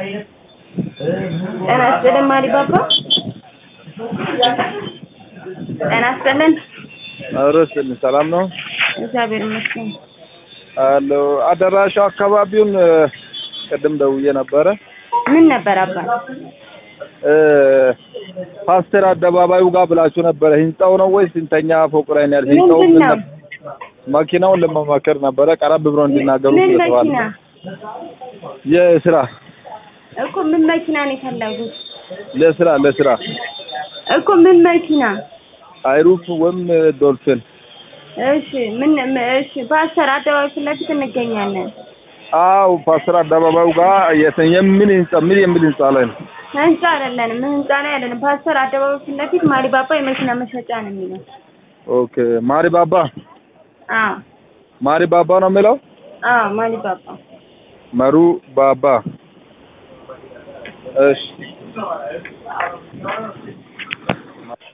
ጤና ይስጥልን ማሪባባ። ጤና ይስጥልን። አረስን ሰላም ነው እግዚአብሔር ይመስገን። አሎ አዳራሹ አካባቢውን እ፣ ቅድም ደውዬ ነበረ ምን ነበር አባ? እ፣ ፓስተር አደባባዩ ጋር ብላችሁ ነበረ። ህንጻው ነው ወይስ ስንተኛ ፎቅ ላይ ነው ያለው? ህንጻው ምንድን ምን ነው? ነበር? መኪናውን ለመመከር ነበረ ቀረብ ብሎ እንዲናገሩ ምን ስለተባለ መኪና የስራ እኮ ምን መኪና ነው የፈለጉት? ለስራ ለስራ እኮ ምን መኪና? አይሩፍ ወይም ዶልፊን እሺ ምን ም- እሺ ፓስተር አደባባይ ፊት ለፊት እንገኛለን። አው ፓስተር አደባባዩ ጋር የተ- የምን ህንጻ ምን የሚል ህንጻ ላይ ነው? ህንጻ አይደለንም፣ ህንጻ ነው ያለንም። ፓስተር አደባባይ ፊት ለፊት ማሪባባ የመኪና መሸጫ ነው የሚለው። ኦኬ ማሪ ባባ አዎ ማሪ ባባ ነው የሚለው አዎ ማሪባባ መሩ ባባ እሺ